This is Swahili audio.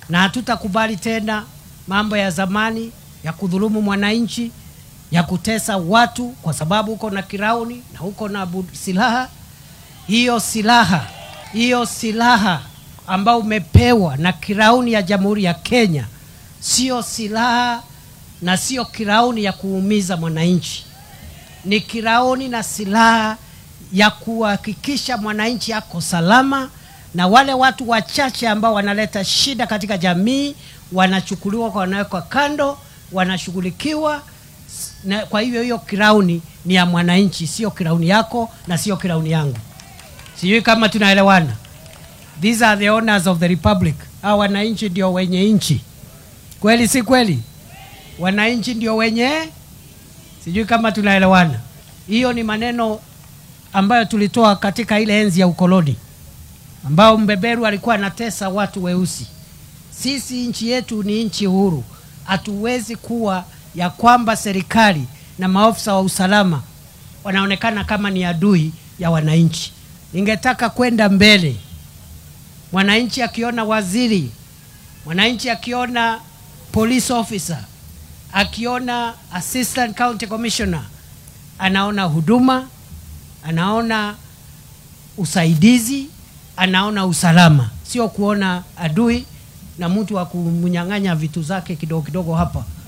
na hatutakubali tena mambo ya zamani ya kudhulumu mwananchi, ya kutesa watu kwa sababu uko na kirauni na uko na bu- silaha. Hiyo silaha hiyo silaha ambao umepewa na kirauni ya Jamhuri ya Kenya sio silaha na sio kirauni ya kuumiza mwananchi, ni kirauni na silaha ya kuhakikisha mwananchi ako salama, na wale watu wachache ambao wanaleta shida katika jamii wanachukuliwa, wanawekwa kando, wanashughulikiwa. S- Na kwa hivyo hiyo kirauni ni ya mwananchi, sio kirauni yako na sio kirauni yangu. Sijui kama tunaelewana. These are the owners of the republic. Hawa wananchi ndio wenye nchi, kweli si kweli? Wananchi ndio wenye, sijui kama tunaelewana. Hiyo ni maneno ambayo tulitoa katika ile enzi ya ukoloni, ambao mbeberu alikuwa anatesa watu weusi. Sisi nchi yetu ni nchi huru, hatuwezi kuwa ya kwamba serikali na maofisa wa usalama wanaonekana kama ni adui ya wananchi. Ningetaka kwenda mbele, mwananchi akiona waziri, mwananchi akiona police officer, akiona assistant county commissioner, anaona huduma, anaona usaidizi, anaona usalama, sio kuona adui na mtu wa kumnyang'anya vitu zake kidogo kidogo hapa